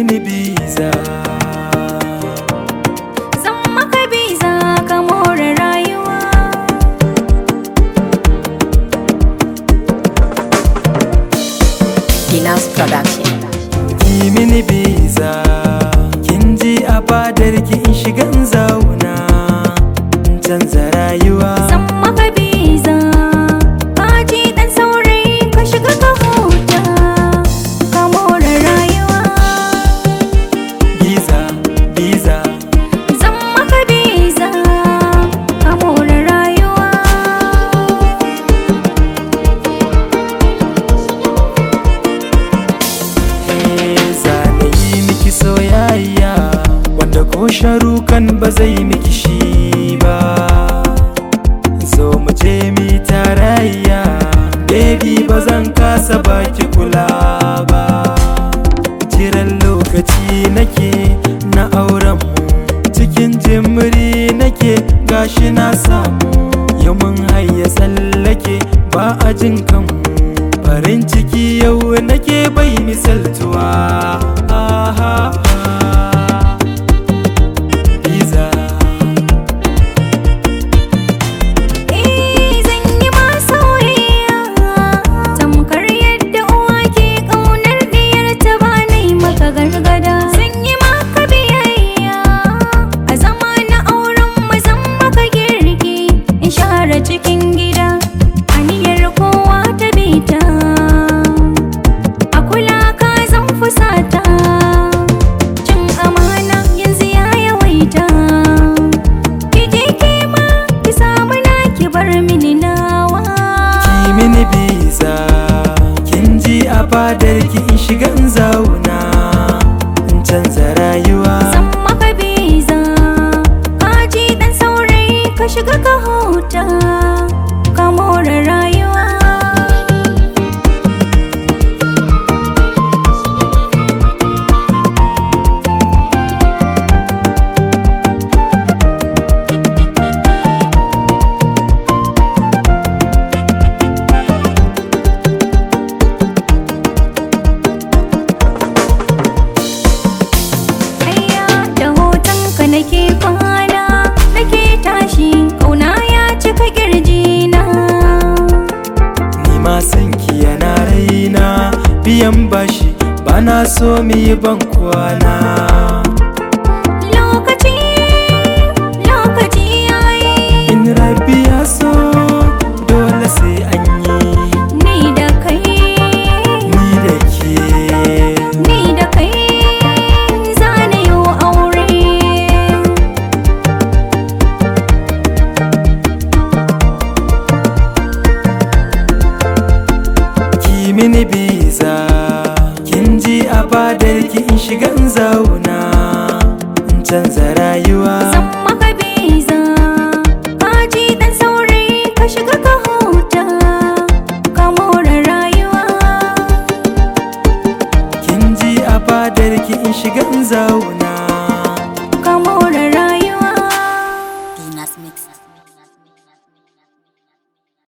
mini biza Zan maka biza ka more rayuwa Dinas Production. ki mini biza kin ji a fadar ki in shiga in zauna in canza rayuwa Zan maka biza ka ji dan saurayi ka shiga ka huta ka more rayuwa biza biza Zan maka biza ka more rayuwa Eh, zane yi miki soyayya wanda ko sharukan ba zai miki shi ba so mu je mi tarayya baby ba zan kasa baki kula ba jiran lokaci nake na auren mu cikin jimri nake gashi na samu yau mun hayya tsallake ba a jin kanmu farin ciki yau nake bai misaltuwa aha Biza Eh zan yi ma soyayya tamkar yadda uwa ke ƙaunar diyarta ba na yi maka gargada zan yi maka biyayya a zama na auren mu zan maka girki in share cikin gida aniyar kowa ta bita a kula ka zan fusata cin amana yanzu ya yawaita ki je ki ma ki samu na ki bar mini nawa ki mini biza kin ji a fadar ki in shiga in zauna in canza rayuwa Zan maka biza ka ji dan saurayi ka shiga ka huta ka more rayuwa Ayya da hotonka nake kwana nake tashi kauna ya cika kirjina ni ma san ki yana raina biyan bashi bana so mu yi ban kwana lokaci lokaci yayi in rabi ya so dole sai an yi ni da kai ni da ke ni da kai zane yi aure ki mini biza kin ji a fadar ki in shiga in zauna in canza rayuwa Zan maka biza ka ji dan saurayi ka shiga ka huta ka more rayuwa kin ji a fadar ki in shiga in zauna